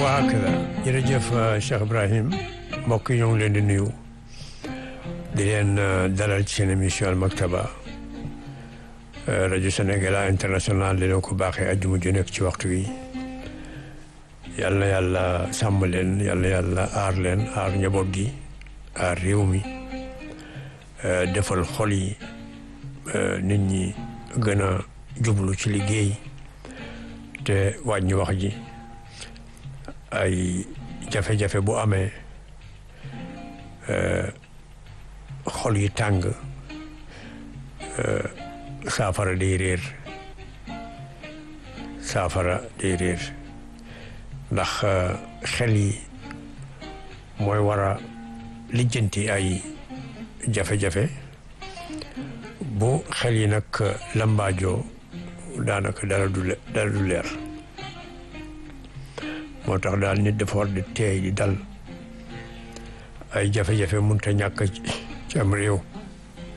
waa kër jërëjëf Cheikh Ibrahim mbokk yi ñoo ngi leen di nuyu di leen dalal ci seen émission Al Maktaba rajo Sénégal international di leen ko baaxee àjjuma ju nekk ci waxtu wi yal na yàlla sàmm leen yal na yàlla aar leen aar njaboot gi aar réew mi defal xol yi nit ñi gën a jublu ci liggéey te wàññi wax ji ay jafe-jafe bu amee xol yi tàng saafara day réer saafara day réer ndax xel yi mooy war a lijjanti ay jafe-jafe bu xel yi nag lambaajoo daanaka dara du dara du leer moo tax daal nit dafa war di teey di dal ay jafe-jafe mënut a ñàkk ci am réew